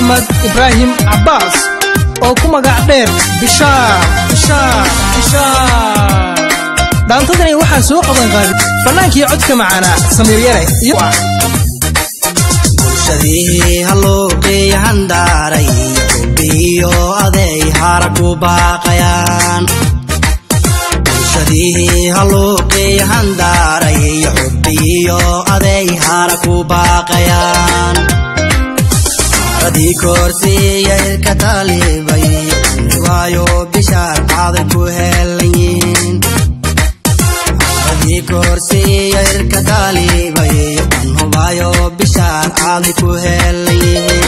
axmed ibraahim cabbaas oo ku magac dheer bishaar bishaar bishaar dhaantadani waxaa soo qaban qaaday fannaankii codka macaanaa samiir yare iyo bulshadii halluuqii handaaray xubbiyo aday hara ku baaqayaan bulshadii halluuqii handaaray xubbiyo aday hara ku baaqayaan haradii koorsiiya ilka talibay waayo bishaar qaaday ku heelayin haradii koorsiiya ilka talibay anhubayo bishaar qaaday ku heelayin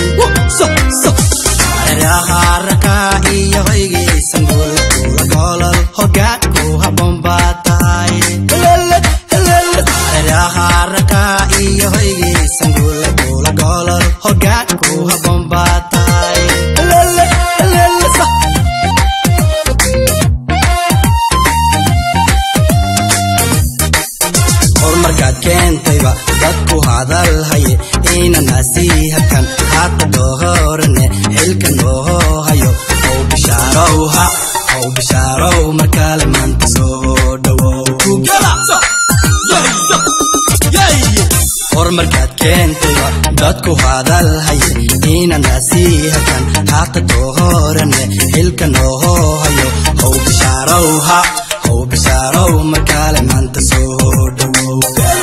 haraka iyo hoygaysan guul golol hogaanku habboon baa tahay haraka iyo hoygaysan guul golol hogaanku habboon baa tahay horumarkaad keentayba dadku hadal haye inanasiihakan haata doohorane xilka nooho hayo how bishaarowha how bishaarow markale maanta soo dhowow horumarkaad keentayba dadku hadal haye inanasiihakan haata doohorane xilka nooho hayo how bishaarowha how bishaarow markale maanta soo dhowow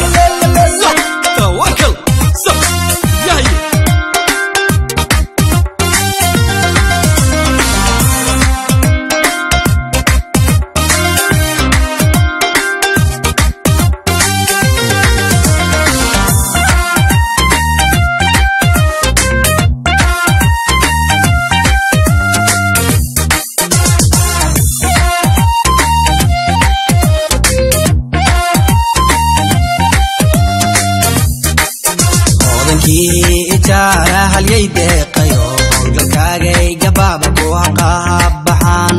odankii ijaara halyay deeqayo howlgalkaagay gabaaba ku haqahabaxaan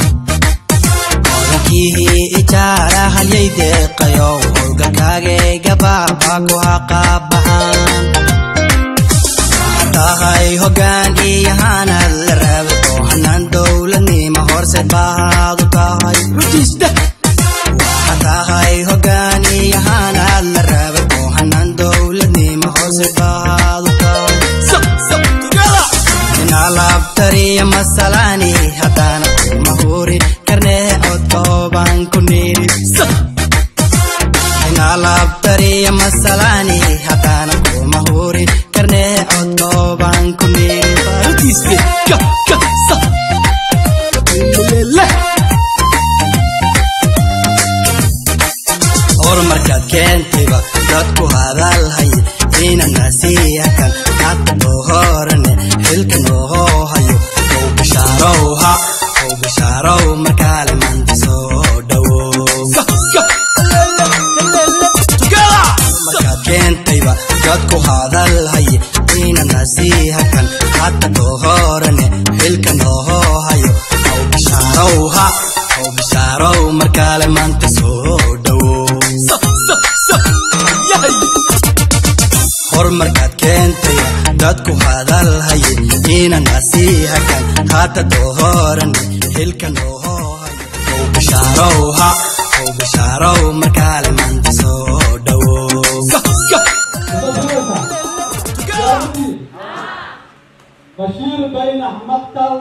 odankii ijaara halyay deeqayo howlgalkaagay gabaaba ku haqabaxaan waxaa tahay hogaan iyo hanad la raabo oo hanaan dowladnimo horseed bahaadu tahay waxaa tahay hogaan iyo hanad la raabo oo hanaan dowladnimo horseed bahaadu tahay inalaabtariya masalaani haddana kuma huri karnee codkooban ku niri inalaabtariya masalaani haddana kuma huri karnee codkooban ku niri horumarkaad keentayba dadku hadal haye inanasiihakan hata doohorane xilka nooho hayo how bishaarowha how bishaarow markale maanta soo dhowow horumarkaad keentayba dadku hadal haye inanasiihakan hata doohorane xilka nooho hayo how bishaarowha how bishaarow markale maanta soo dhowow horumarkaad keentay dadku hadal haye inanasiihakan hata doohoran xilka nooho hayo how bishaarowha how bishaarow markale maanta soo dhowow بشير بينح مقتل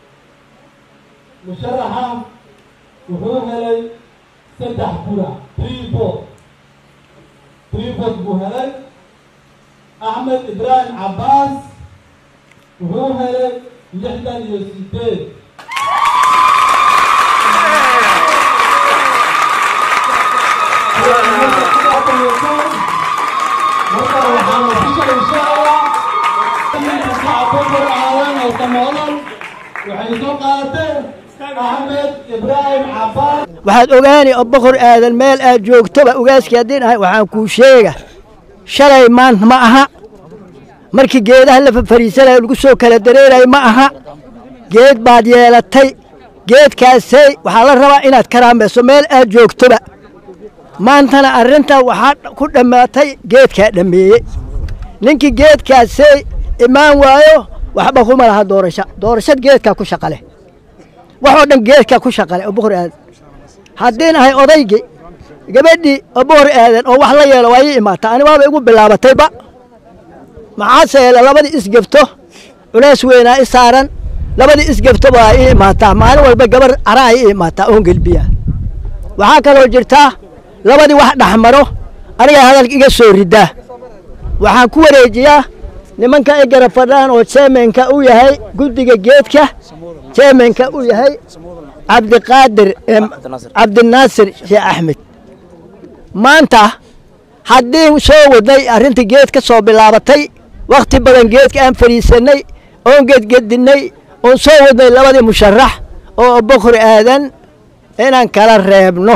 مشرحا وحوه لي سدح كرة تريبوت تريبوت بوهلي أحمد إبراهيم عباس وحوه لي لحدا يوسيتين waxay soo qaadatay axmed ibraahim cabaas waxaad ogaani oo boqor aadan meel aad joogtoba ogaaskii haddiin ahay waxaan kuu sheega shalay maanta ma aha markii geedaha la fafariisanaya lagu soo kala dareerayo ma aha geed baad yeelatay geedkaasay waxaa la rabaa inaad karaamayso meel aad joogtoba maantana arrintaa waxaa ku dhammaatay geedkaa dhammeeyey ninkii geedkaasay imaan waayo waxba kuma laha doorasho doorashad geedkaa ku shaqa leh waxoo dhan geedkaa ku shaqa leh oo boqor aadan haddiin ahay odaygii gabadhii oo boqor aadan oo wax la yeelo waa ii imaataa ani waaba igu bilaabatayba maxaase yeele labadii isgebto culays weynaa i saaran labadii isgebto baa ii imaataa maalin walba gabar caraa ii imaataa oon gelbiya waxaa kaloo jirtaa labadii wax dhexmaro anigaa hadalka iga soo ridaa waxaan ku wareejiyaa nimanka ay garab fadhaan oo jeemenka u yahay guddiga geedka jeemenka u yahay cabdiqaadir em, cabdinaasir sheekh axmed maanta haddii soo wadnay arrintii geed ka soo bilaabatay wakhti badan geedka aan fadhiisannay oon gedgedinnay oon soo wadnay labadii musharax oo boqori aadan inaan kala reebno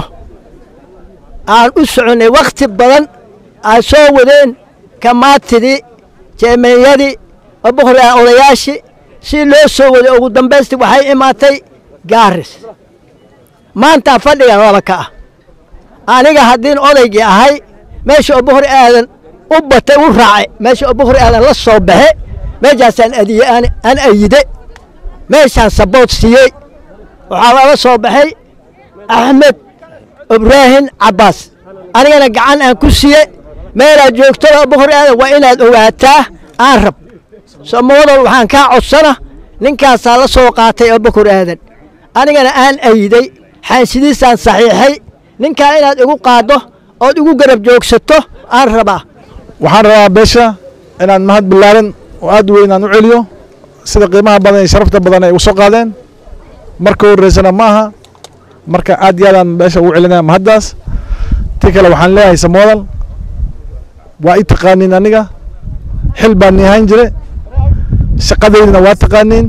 aan u soconnay wakhti badan ay soo wadeen kamaatidii jeemeeyadii oo boqori aadan odayaashii si loo soo waday ugu dambaystii waxay imaatay gaaris maanta fadhigan laba ka ah aniga haddiin odaygii ahay meesha oo boqor aadan u batay u raacay meesha oo boqor aadan la soo baxe meeshaasaan adiye aan aan ayide meeshaan sabood siiyey waxaa lala soo baxay axmed ibraahim cabbaas anigana gacan aan ku siiye meelaad joogtada boqor aadan waa inaad ogaataa aan rab somoodol waxaan kaa codsana ninkaasaa la soo qaatay oo boqor aadan anigana aan ayiday xaansidiisaan saxiixay ninkaa inaad igu qaaddo ood igu garab joogsato aan rabaa waxaan rabaa beesha inaan mahad ballaaran oo aad u weyn aan u celiyo sida qiimaha badan iyo sharafta badan ay ugu soo qaadeen marka horreysana ma aha marka aad iyo aadaan beesha ugu celinaya mahaddaas tii kale waxaan leeyahay samoodan waa i taqaaniin aniga xil baan ni ahaan jire shaqadeydina waa taqaaniin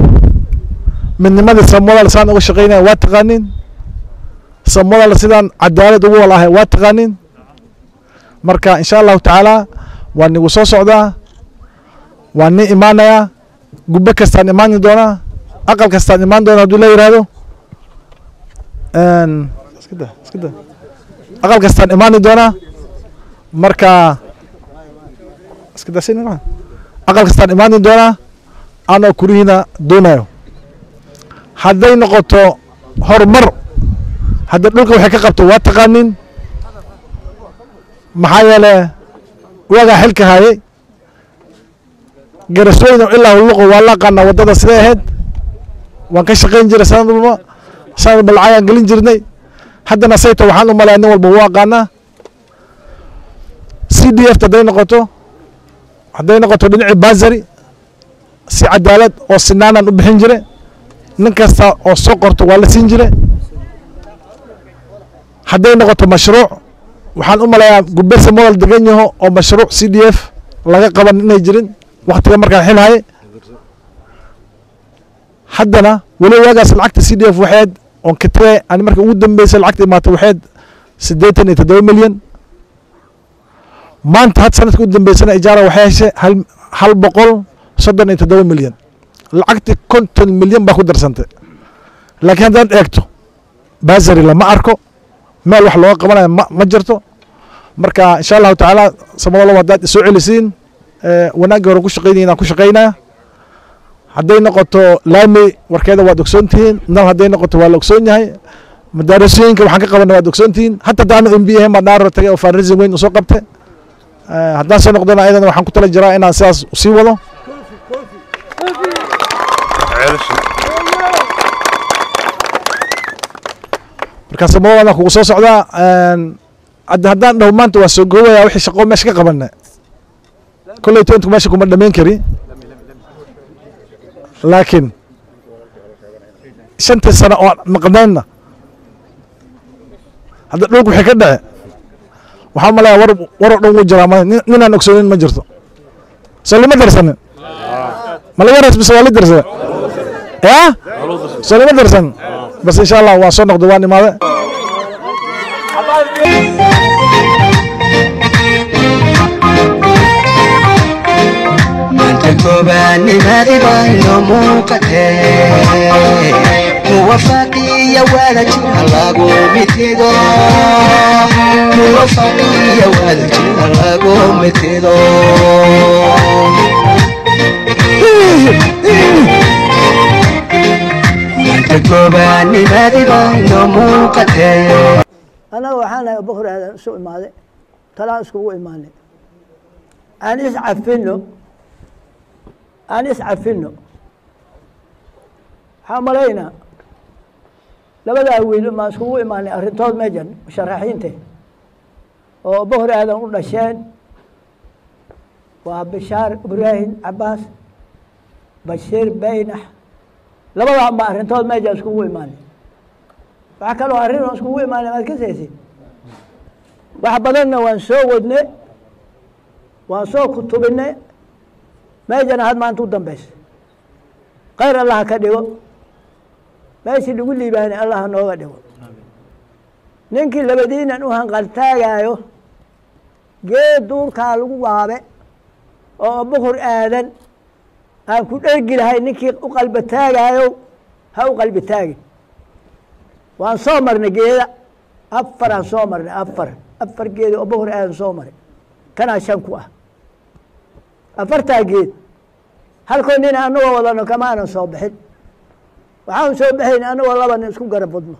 midnimadii samoodan saan uga shaqaynaya waa taqaaniin samoodan sidaan cadaalad ugu walahay waa taqaaniin marka insha allahu tacaala waa nigu soo socdaa waa ni imaanayaa gubbe kastaan imaani doonaa aqal kastaan imaan doonaa hadduu la yidhaahdo Een, iska daa, iska daa. aqal kastaan imaani doonaa marka iska daa sin ma aqal kastaan imaani doonaa anoo kurihiina doonayo hadday noqoto horumar hadda dhulka waxay ka qabto waa taqaanin maxaa yeele waagaa xilka hayay garasweyne ilaa hulluqo waa la aqaanaa waddada siday ahayd waan ka shaqayn jiray sanad walba sanad walba lacag aan gelin jirnay haddana sayto waxaan u malaya nin walba wuu aqaanaa c d f hadday noqoto hadday noqoto dhinacii basari si cadaalad oo sinaanaan u bixin jire nin kasta oo soo qorto waa la siin jire hadday noqoto mashruuc waxaan u malayaa gubese model degan yaho oo mashruuc c d f laga qaban inay jirin waktiga markaan xil haye haddana weli waagaas lacagta c d f waxayd oon katee ani marka ugu dambeysay lacagta imaata waxayd siddeetan iyo toddoba milyan maanta had sanadka u dambeysana ijaara waxay heshay hal hal boqol soddon iyo toddoba milyan lacagtii konton milyan baa ku darsantay laakiin haddaad eegto basari lama arko meel wax looga qabanayo ma ma jirto marka insha allahu tacaala samadalo haddaad isoo celisiin wanaaggii hore ku shaqaynayin aan ku shaqaynaya hadday noqoto laami warkeeda waad ogsoon tihiin nal hadday noqoto waa la ogsoon yahay madaarasooyinka waxaan ka qabana waad ogsoon tihiin hatta daanu m b ahayn baa dhaaro tagay oo fundraising weyn usoo qabte haddaan soo noqdona ayadana waxaan ku tala jiraa inaan sidaas usii wado marka samadadan kugu soo socdaa hadda haddaan dhaho maanta waa soo goobaya wixii shaqo meesha ka qabana kolley toontu meesha kuma dhamayn kari laakiin shantii sano oo maqnaynna hadda dhulku wixii ka dhace waxaa malaya war waroo dhan wuu jiraa ma ninaan ogsoonin ma jirto soo lima darsanin ma laga ras bise waa la darsada ya soo lima darsanin bas insha allah waa soo noqda waan imaade koobaanimadibaayo muuqatee muwafaqiya wadajira lagu mitido muwafaqiya wadajira lagu mitido raadibayno muuqatee annaga waxaan nahay abubakar aadan isu imaaday talaan iskugu imaanay aan iscafino aan iscafino waxaa malaynaa labadaa wiil maan iskugu imaanay arrintood meejan musharaxiinte oo abubakar aadan u dhasheen waa bishaar ibraahim cabaas bashiir baynax labadaa ma arrintood meejan iskugu imaanay waxaa kaloo arrin oo iskugu imaanay maad ka saysid wax badanna waan soo wadne waan soo kutubine meejana had maanta u dambeysa khayr allaha ka dhigo meeshii lagu liibaanay allaha nooga dhigo ninkii labadiinan u hanqaltaagaayo geed duurkaa lagu waabe oo abukur aadan aan ku dhergi lahay ninkii u qalba taagaayo ha u qalbi taagin waan soo marnay geeda afaraan soo marnay afar afar geed oo abukur aadan soo maray kanaa shan ku ah afartaa geed halkoo nin anagoo wadano kamaanan soo bixin waxaan soo baxayn anagoo laba nin isku garab wadno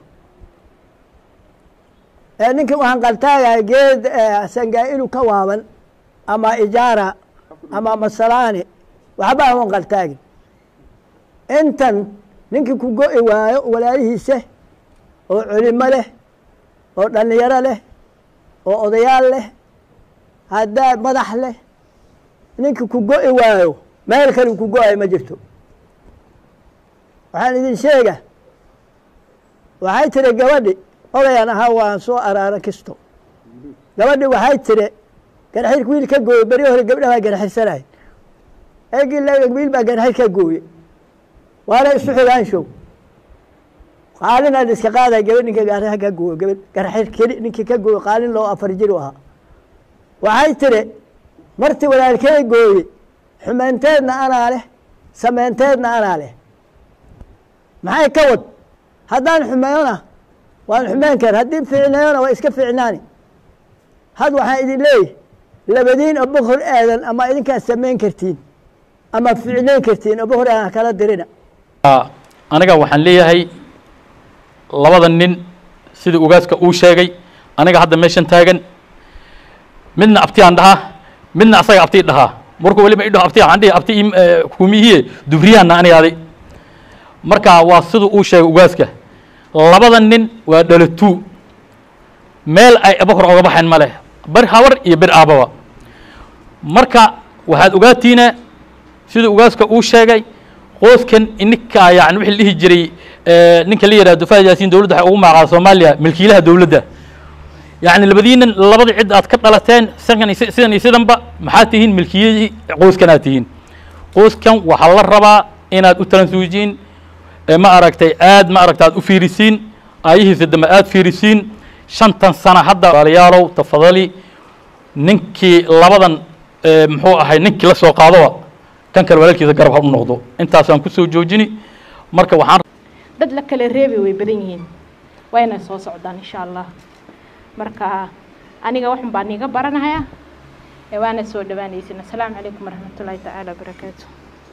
ee ninkii u hanqaltaagaya geed sangaa'ilu ka waaban ama ijaara ama masalaani waxba aan u hanqaltaagin intan ninkii ku go'i waayo walaalihiisa oo culimo leh oo dhallinyaro leh oo odayaal leh haddaa madax leh ninkii ku go'i waayo meel kale ku go-ay ma jirto waxaan idin sheega waxay tiri gabadhi odayaan ahaa waan soo araara kisto gabadhi waxay tiri garxirka wiil ka gooye beri hore gabdha baa garxirsanay eegii wiil baa garxir ka gooye waana isu xigaanshow qaalinaan iska qaaday gabadh ninka gaaraha ka gooyo gabadh garxir keli ninkii ka gooyo qaalin loo afar jir u ahaa waxay tiri martii walaalkey gooye xumaynteedna anaa leh samaynteedna anaa leh maxay ka wad haddaan xumeeyona waan xumeyn kar haddii fiicneeyona waa iska fiicnaani had waxaan idin leeyahy labadiin abukor aadan ama idinkaa samayn kartiin ama fiicnayn kartiin abukor aadan kala dirina aniga waxaan leeyahay labada nin sidii ugaaska uu sheegay aniga hadda meeshan taagan midna abtiyaan dhahaa midna asaga abtii dhahaa markuu weliba idhaho abti waxaan dhihi abti kumihiye dubriyahanna anigaaday marka waa siduu uu sheegay ugaaska labada nin waa dhalatuu meel ay abakor oga baxayn ma leh ber habar iyo ber aababa marka waxaad ogaatiina siduu ugaaska uu sheegay qoyskan ininka yani wixii la dhihi jiray ninka la yihahdo fahad yaasiin dowladda waxay ugu magacaada soomaaliya milkiilaha dowladda yani labadiinan labadii cid aad ka dhalateen sidan iyo sidan iyo sidanba maxaad tihiin milkiyadii qoyskanaad tihiin qoyskan waxaa la rabaa inaad u talansuujiin ma aragtay aad ma aragta aad u fiirisiin aayihiisa dambe aad fiirisiin shantan sana hadda walaalayaalow tafadali ninkii labadan muxuu ahay ninkii la soo qaadoba kan kale walaalkiisa garab ha u noqdo intaasaan kusoo joojini marka waxaan dad la kala reebi way badan yihiin wayna soo socdaan insha allah marka aniga waxun baan iga baranaya ee waana soo dhawaanaysin assalaamu calaykum waraxmatullaahi tacaala wabarakaatu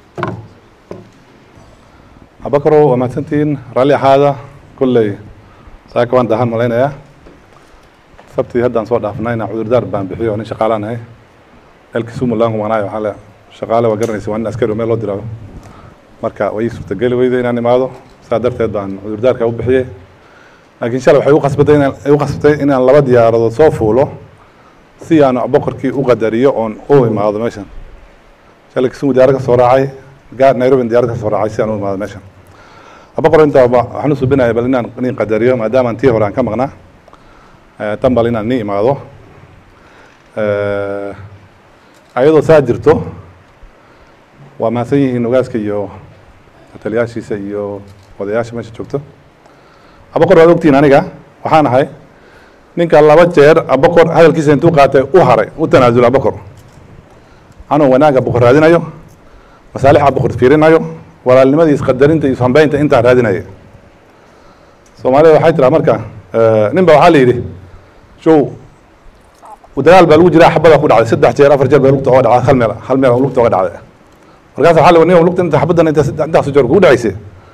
abakaro waa mahadsantihiin raalli ahaada kolley saaka waan dahan malaynayaa sabtii haddaan soo dhaafnayna cudurdaar baan bixiyo nin shaqaalaan ahay elkiisu mulaan kumanayo waxaa le shaqaale waa garanaysa waa nin askari oo meel loo diraayo marka way ii suurtageli weyday inaan imaado saa darteed baan cudurdaarka u bixiyey laakiin shalay waxay u qasbatay inaan u qasbatay inaan laba diyaaradood soo fuulo si aan boqorkii u qadariyo oon u imaado meeshan shalay kisumu diyaarad ka soo raacay gaar nairobi diyaarad ka soo raacay si aan u imaado meeshan boqor inta waxaan u subinaya bal inaan nin qadariyo maadaama tii hore aan ka maqnaa tan bal inaan nin imaado ayadoo saa jirto waa mahadsan yihiin ogaaska iyo taliyaashiisa iyo odayaasha meesha joogto abaqor waad ogtihiin aniga waxaan ahay ninka laba jeer abaqor hadalkiisa intuu qaatay u haray u tanaasul abaqor anuu wanaag abaqor raadinayo masaalix abaqor fiirinayo walaalnimadii isqadarinta iyo ishambeynta intaa raadinaya soomaalida waxay tiraa marka nin ba waxaa la yidhi show dagaal baa lagu jiraa xabada ku dhacday saddex jeer afar jeer baa lugta oga dhacday hal meel hal meel lugta oga dhacday markaas waxaa la nin lugta inta xabaddan inta intaas jeer kugu dhacayse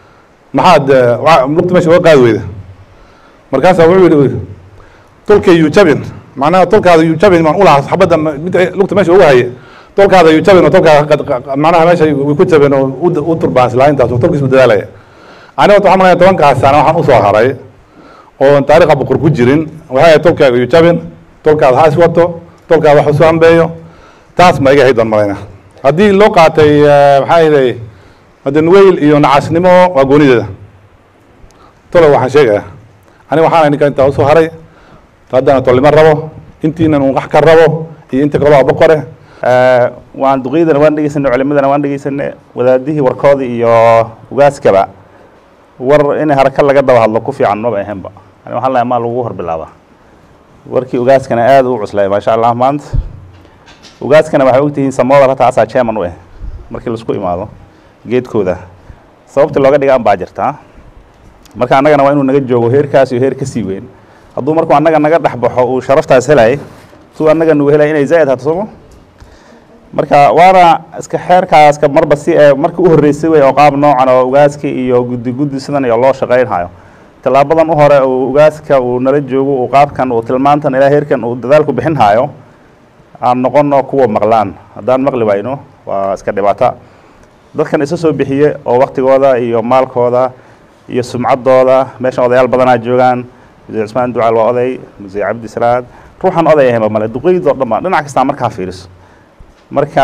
maxaad eh, wa- lugta meesha uga qaadi weyda markaasaa wuxuu yidhi tolka yuu jabin macnaha tolkaada yuu jabin maan ulahaa xabadda ma- mid lugta meesha uga haye tolkaada yuu jabin oo tolkaada qad- qad- macnaha meesha way ku jabin oo u- u turbaansila intaas oo tolkiis u dadaalaya aniga waxaan malaya tobankaas sana waxaan usoo haray oo taariikha boqor ku jirin waxay ahayd tolkaaga yuu jabin tolkaada ha is wato tolkaada wax isu hambeeyo taas ma iga hayd baan malayna haddii loo qaatay eh, maxaa yeelay madanweyl iyo nacasnimo waa goonideeda tolo waxaan sheegaya aniga waxaan ninka intaa usoo haray haddana tolnimo rabo intiinan un wax ka rabo iyo inta kaloo boqore waan duqeydana waan dhegeysanay culimadana waan dhegeysanay wadaadihii warkoodii iyo ugaaskaba war in haraka laga daba hadlo ku fiican maba ahaynba ani waxaan lahay maa lagu horbilaaba warkii ugaaskana aad u cuslay maasha allah maanta ugaaskana waxay ogtihiin samooda hataa asaa chairman u ah markii laisku imaado geedkooda sababta looga dhigaan baa jirtaa marka annagana waa inuu naga joogo heerkaas iyo heer ka sii weyn hadduu markuu annaga naga dhex baxo uu sharaftaas helay suu annaga nugu helay inay zaa'id hato sooma marka waana iska xeerkaaska marba si ee markii u horreysay wey oo qaab noocan oo ugaaska iyo guddi guddi sidan iyo loo shaqaynhayo tallaabadan u hore uu ugaaska uu nala joogo uu qaabkan uu tilmaantan ilaa heerkan uu dadaalku bixinhayo aan noqono kuwa maqlaan haddaan maqli wayno waa iska dhibaato dadkan isa soo bixiye oo waktigooda iyo maalkooda iyo sumcaddooda meeshan odayaal badanaa joogaan muse cusmaan ducaal waa oday muse cabdi salaad ruuxan oday ahayba male duqeydoo dhan ba dhinac kastaa markaa fiiriso marka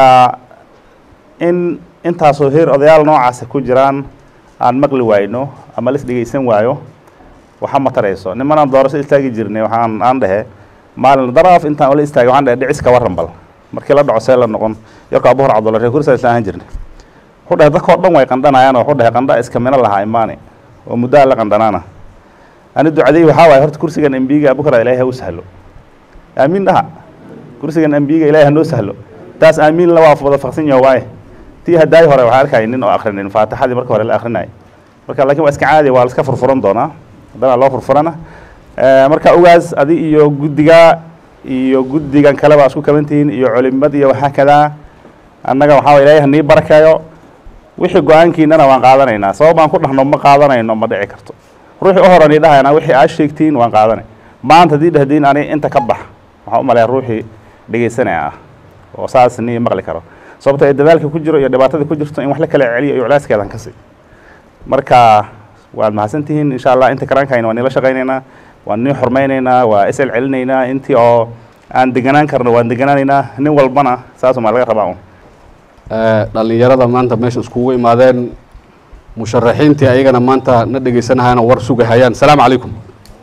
in intaasoo heer odayaal noocaasa ku jiraan aan maqli wayno ama lis dhegeysan waayo waxa ma tarayso nimanaan doorasho istaagi jirnay waxaan aan dhehe maalin daraaf intaan ola istaagay waxaan dhehe dhicis ka warran bal markii la dhaco see la noqon yarko abuhor cabdulla reer kursa isla ahaan jirnay wuxuu dhehe dadkao dhan way qandhanayaan oo wuxuu dhehe qandha iska mino lahaa imaani oo muddo alla qandhanaana ani ducadey waxaa waaye horta kursigan embiga abukar ilaahay ha u sahlo aamiin dhaha kursigan embiga ilaahay ha noo sahlo taas aamiin la waa wada faqsan yaho waaye tii haddaay hore waxaa arkaya nin oo akhrinin faatixadii marka hore la akrinayay marka laakiin waa iska caadi waa la iska furfuran doonaa haddana loo furfurana marka ogaas adi iyo guddiga iyo guddigan kale baa isku kaban tihiin iyo culimad iyo waxaa kadaa annaga waxaa waye ilaahay ha nii barakeeyo wixii go-aankiinana waan qaadanaynaa sabab baan ku dhahno ma qaadanayno ma dhici karto ruuxii u horani dhahayna wixii aad sheegtiin waan qaadanay maanta haddii dhahdiin ani inta ka bax waxaan u maleeya ruuxii dhegeysanaya ah oo saas nii maqli karo sababto ee dadaalka ku jiro iyo dhibaatada ku jirto in wax la kala celiyo iyo culaaskeedan kasi marka waad mahadsantihiin insha allah inta karaankayna waan niila shaqaynaynaa waan nii xurmaynaynaa waa isel celinaynaa intii oo aan deganaan karno waan deganaanaynaa nin walbana saasumaa laga rabaa un dhalinyarada maanta meesha iskugu imaadeen musharaxiintii ayagana maanta na dhegeysanahayana war sugahayaan asalaamu calaykum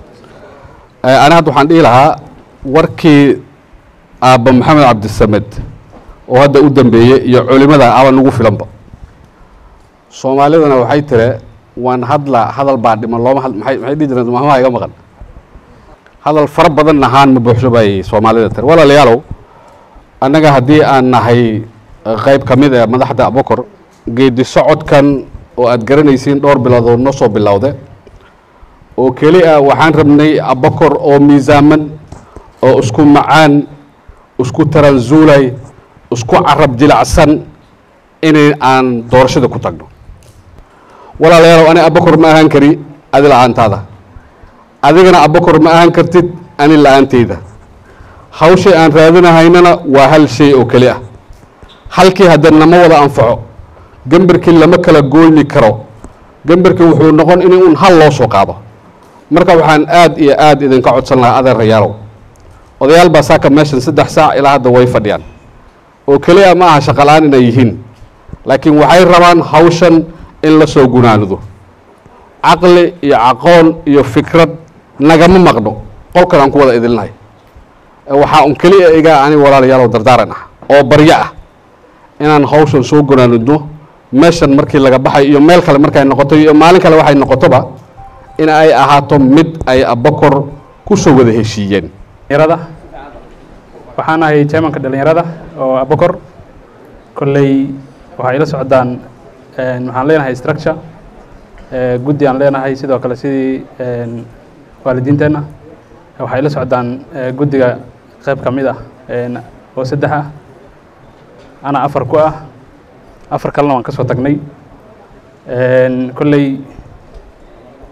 ani hadda waxaan dhihi lahaa warkii aabba maxamed cabdisamed oo hadda u dambeeyey iyo culimada aba nagu filanba soomaalidana waxay tire waan hadla hadal baa dhiman looma had maxay maxay dhihi jireen mahmaha iga maqan hadal fara badan ahaan ma buuxso bay soomaalida tire walaalayaalow annaga haddii aan nahay qayb ka mid ee madaxda abokor geedi socodkan oo aada garanaysiin dhowr bilood oo noo soo bilowde oo keli ah waxaan rabnay abokor oo miisaaman oo isku macaan isku taranzuulay isku carab jilacsan inay aan doorashada ku tagno walaalayaalow ani abokor ma ahaan kari adi la-aantaada adigana abokor ma ahaan kartid ani la-aanteyda hawshay aan raadinahaynana waa hal shay oo keli ah halkii haddana nama wada anfaco gemberkii lama kala gooyni karo gemberkii wuxuu noqon in un hal loo soo qaado marka waxaan aad iyo aad idinka codsan lahaa adeerayaalow odayaal baa saaka meeshan saddex saac ilaa hadda way fadhiyaan oo keliya ma aha shaqala-aan inay yihiin laakiin waxay rabaan hawshan in la soo gunaanido caqli iyo aqoon iyo fikrad nagama maqno qolkan aan ku wada idilnahay waxaa un keliya iga ani walaalayaalow dardaaran ah oo baryo ah inaan hawshan soo gunaanidno meeshan markii laga baxay iyo meel kale markay noqoto iyo maalin kale waxay noqotoba in ay ahaato mid ay abokor ku soo wada heshiiyeen dhalinyarada waxaan ahay chairmanka dhalinyarada oo abokor kolley waxay ila socdaan waxaan leenahay structure guddi aan leenahay sidoo kale sidii waalidiinteenna waxay ila socdaan guddiga qayb ka mid ah oo saddex ah ana afar ku ah afar kalena waan ka soo tagnay kolley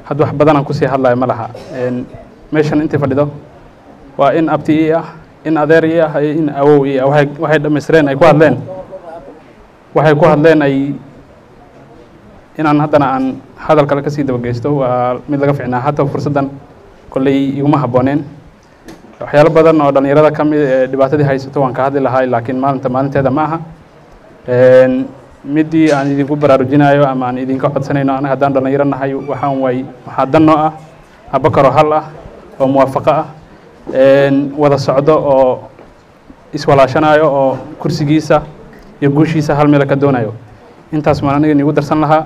hadda wax badan aan kusii hadlayo ma laha Een, meeshan intii fadhido waa in abti ii ah in adeer ii ah iyo in awow ii ah waxay waxay dhammaystireen ay ku hadleen waxay ku hadleen ay inaan haddana aan hadal kale kasii dabageysto waa mid laga ficnaa hata fursaddan kolley iguma habbooneen waxyaalo badan oo dhallinyarada ka mid ee dhibaatadii haysato waan ka hadli lahaa laakiin maalinta maalinteeda ma aha Een, midii aan idinku baraarujinayo ama aan idinka codsanayno anaga haddaan dhallinyaro nahay waxaan waay waxaa dan noo ah abakaroo hal ah oo muwaafaqo ah Een, wada socdo oo iswalaashanayo oo kursigiisa iyo guushiisa hal meel ka doonayo intaas maan aniga inigu darsan lahaa